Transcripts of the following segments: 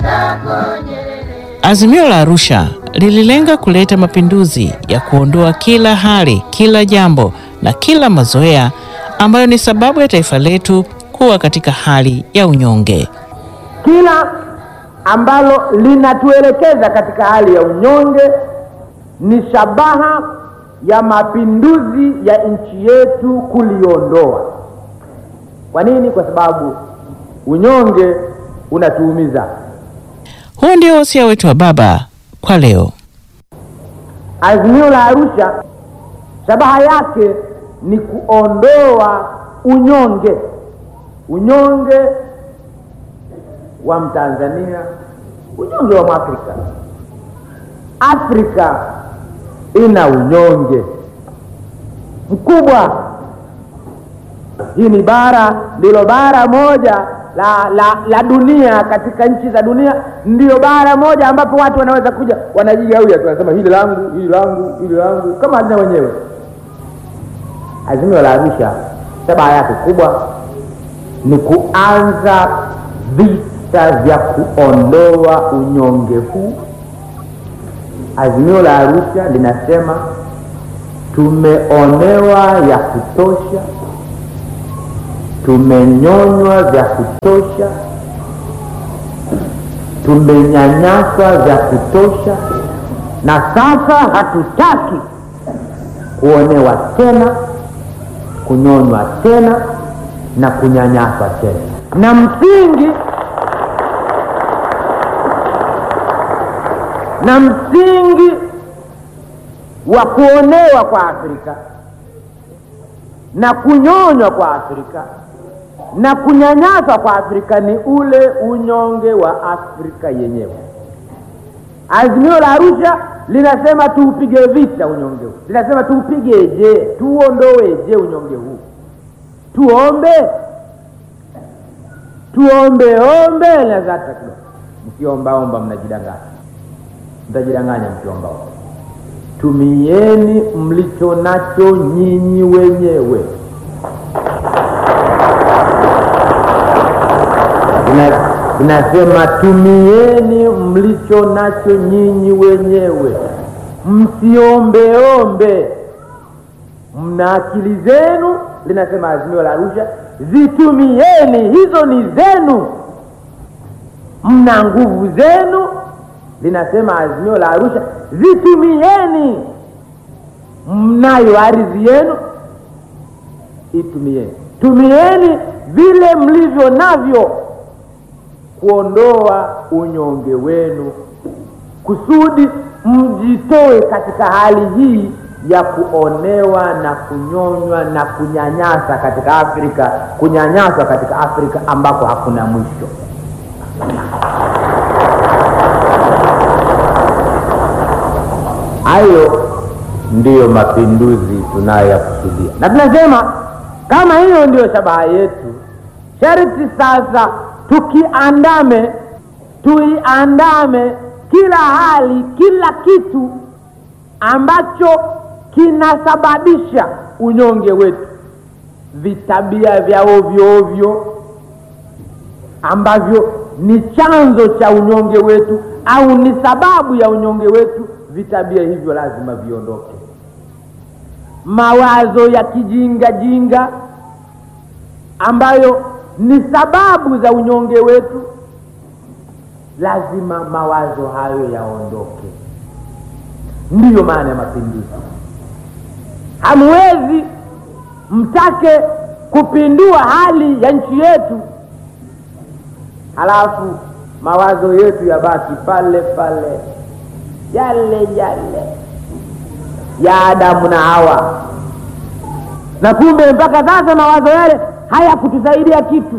Azimio la Arusha lililenga kuleta mapinduzi ya kuondoa kila hali, kila jambo na kila mazoea ambayo ni sababu ya taifa letu kuwa katika hali ya unyonge. Kila ambalo linatuelekeza katika hali ya unyonge ni shabaha ya mapinduzi ya nchi yetu kuliondoa. Kwa nini? Kwa sababu unyonge unatuumiza. Huu ndio wasia wetu wa baba kwa leo. Azimio la Arusha shabaha yake ni kuondoa unyonge, unyonge wa Mtanzania, unyonge wa Mwafrika. Afrika ina unyonge mkubwa. Hii ni bara, ndilo bara moja la, la, la dunia katika nchi za dunia, ndiyo bara moja ambapo watu wanaweza kuja wanajigawia tu, wanasema hili langu, hili langu, hili langu, kama halina wenyewe. Azimio la Arusha shabaha yake kubwa ni kuanza vita vya kuondoa unyonge huu. Azimio la Arusha linasema tumeonewa ya kutosha, tumenyonywa vya kutosha, tumenyanyaswa vya kutosha, na sasa hatutaki kuonewa tena, kunyonywa tena na kunyanyaswa tena. Na msingi na msingi wa kuonewa kwa Afrika na kunyonywa kwa Afrika na kunyanyaswa kwa Afrika ni ule unyonge wa Afrika yenyewe. Azimio la Arusha linasema tuupige vita unyonge huu, linasema tuupigeje? Tuuondoeje unyonge huu? Tuombe, tuombe ombe nazata kidogo. Mkiombaomba mnajidanganya, mtajidanganya mkiombaomba. Tumieni mlicho nacho nyinyi wenyewe. Inasema tumieni mlicho nacho nyinyi wenyewe, msiombeombe. Mna akili zenu, linasema azimio la Arusha, zitumieni, hizo ni zenu. Mna nguvu zenu, linasema azimio la Arusha, zitumieni. Mnayo ardhi yenu, itumieni. Tumieni vile mlivyo navyo kuondoa unyonge wenu, kusudi mjitoe katika hali hii ya kuonewa na kunyonywa na kunyanyasa katika Afrika, kunyanyaswa katika Afrika ambako hakuna mwisho. Hayo ndiyo mapinduzi tunayoyakusudia, na tunasema kama hiyo ndiyo shabaha yetu, sharti sasa tukiandame, tuiandame kila hali, kila kitu ambacho kinasababisha unyonge wetu, vitabia vya ovyo ovyo ambavyo ni chanzo cha unyonge wetu au ni sababu ya unyonge wetu, vitabia hivyo lazima viondoke. Mawazo ya kijinga jinga ambayo ni sababu za unyonge wetu, lazima mawazo hayo yaondoke. Ndiyo maana ya mapinduzi. Hamwezi mtake kupindua hali ya nchi yetu halafu mawazo yetu yabaki pale pale yale yale ya Adamu na Hawa, na kumbe mpaka sasa mawazo yale hayakutusaidia kitu.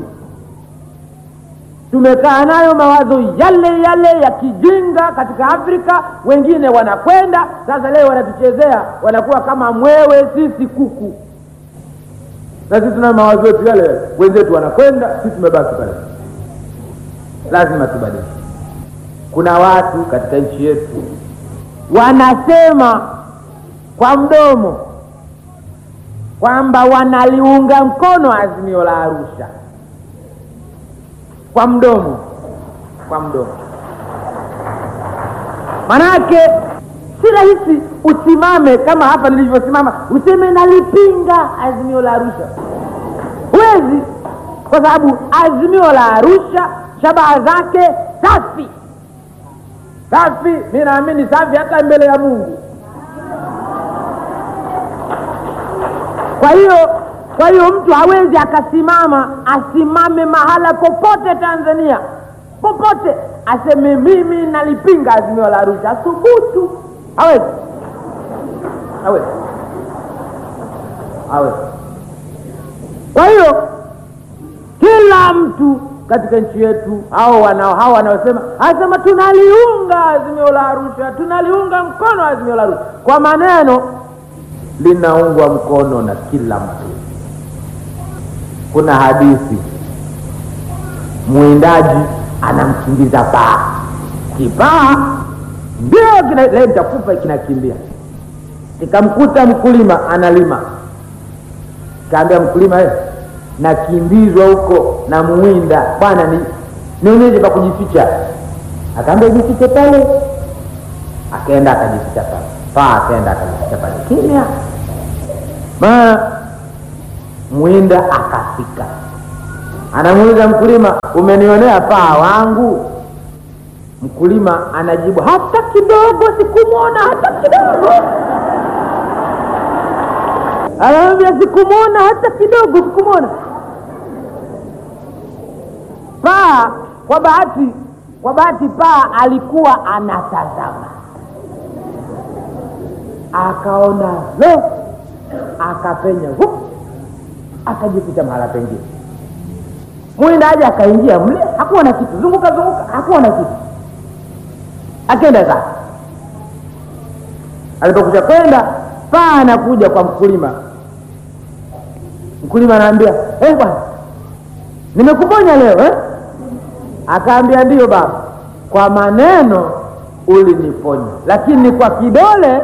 Tumekaa nayo mawazo yale yale ya kijinga katika Afrika. Wengine wanakwenda sasa, leo wanatuchezea, wanakuwa kama mwewe, sisi kuku, na sisi tuna mawazo yetu yale yale. Wenzetu wanakwenda, sisi tumebaki pale. Lazima tubadilike. Kuna watu katika nchi yetu wanasema kwa mdomo kwamba wanaliunga mkono azimio la Arusha, kwa mdomo, kwa mdomo, manake si rahisi usimame kama hapa nilivyosimama useme nalipinga azimio la arusha huwezi kwa sababu azimio la arusha shabaha zake safi safi mi naamini safi hata mbele ya mungu kwa hiyo kwa hiyo mtu hawezi akasimama asimame mahala popote tanzania popote aseme mimi nalipinga azimio la arusha athubutu hawezi hawezi hawezi kwa hiyo kila mtu katika nchi yetu hao wanao hao wanaosema anasema tunaliunga azimio la arusha tunaliunga mkono azimio la arusha kwa maneno linaungwa mkono na kila mtu kuna hadithi mwindaji anamkimbiza paa kipaa ndio kina- leo nitakufa kinakimbia nikamkuta mkulima analima kaambia mkulima eh, nakimbizwa huko na muwinda bwana ni nionyeshe pa kujificha akaambia jifiche pale akaenda akajificha pale paa akaenda akajificha pale kimya ma mwinda akafika anamuuliza mkulima umenionea paa wangu mkulima anajibu hata kidogo sikumwona hata kidogo anamwambia sikumwona hata kidogo sikumwona paa kwa bahati kwa bahati paa alikuwa anatazama akaona lo akapenya hup akajificha mahala pengine mwindaji akaingia mle hakuwa na kitu zunguka zunguka hakuwa na kitu akenda zake alipokuja kwenda paa anakuja kwa mkulima mkulima anaambia eh bwana nimekuponya leo eh? akaambia ndiyo baba kwa maneno uliniponya lakini kwa kidole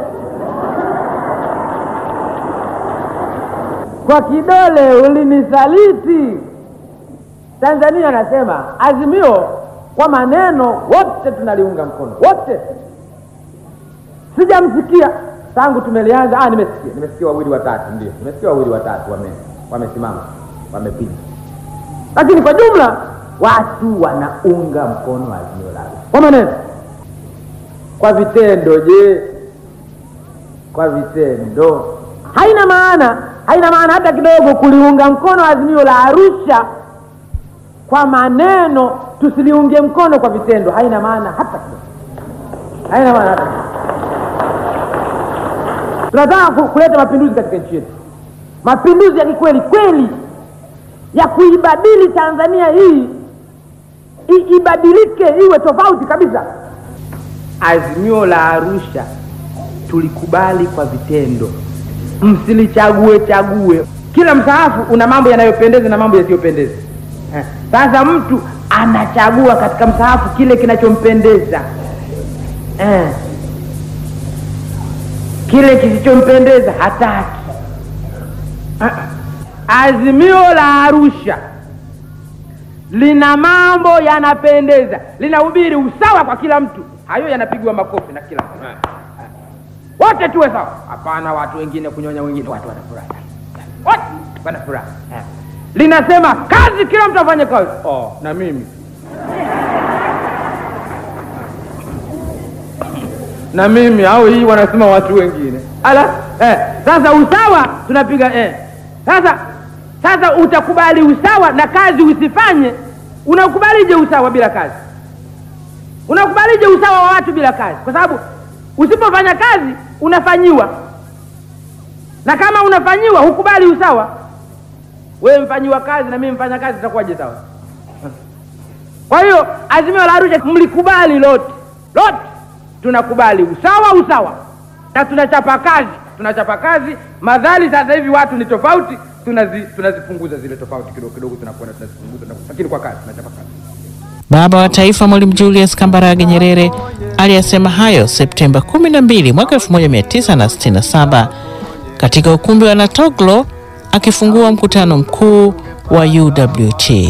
kwa kidole ulinisaliti tanzania anasema azimio kwa maneno wote tunaliunga mkono wote sijamsikia tangu tumelianza ah, nimesikia nimesikia wawili watatu ndio nimesikia wawili watatu wame wamesimama wamepiga lakini kwa jumla watu wanaunga mkono azimio la Arusha kwa maneno kwa vitendo je kwa vitendo haina maana haina maana hata kidogo kuliunga mkono azimio la arusha kwa maneno tusiliunge mkono kwa vitendo haina maana hata kidogo haina maana hata kidogo tunataka ku- kuleta mapinduzi katika nchi yetu mapinduzi ya kikweli kweli ya kuibadili tanzania hii i- ibadilike iwe tofauti kabisa azimio la arusha tulikubali kwa vitendo msilichague chague kila msaafu una mambo yanayopendeza na mambo yasiyopendeza Eh, sasa mtu anachagua katika msaafu kile kinachompendeza eh. kile kisichompendeza hataki Ah, ah. azimio la arusha lina mambo yanapendeza linahubiri usawa kwa kila mtu hayo yanapigwa makofi na kila mtu Eh, eh. wote tuwe sawa hapana watu wengine kunyonya wengine watu wanafurahi wote wanafurahi Eh. linasema kazi kila mtu afanye kazi oh, na mimi na mimi au hii wanasema watu wengine ala eh, sasa usawa tunapiga eh. sasa sasa utakubali usawa na kazi usifanye unakubalije usawa bila kazi unakubalije usawa wa watu bila kazi kwa sababu usipofanya kazi unafanyiwa na kama unafanyiwa hukubali usawa wewe mfanyiwa kazi na mimi mfanya kazi itakuwaje sawa kwa hiyo azimio la arusha mlikubali lote lote tunakubali usawa usawa na tunachapa kazi tunachapa kazi madhali sasa hivi watu ni tofauti tunazi, tunazipunguza zile tofauti kidogo kidogo tunakwenda tunazipunguza tunakwenda. lakini kwa kazi tunachapa kazi Baba wa Taifa Mwalimu Julius Kambarage Nyerere aliyasema hayo Septemba 12 mwaka 1967 katika ukumbi wa Natoglo akifungua mkutano mkuu wa UWT.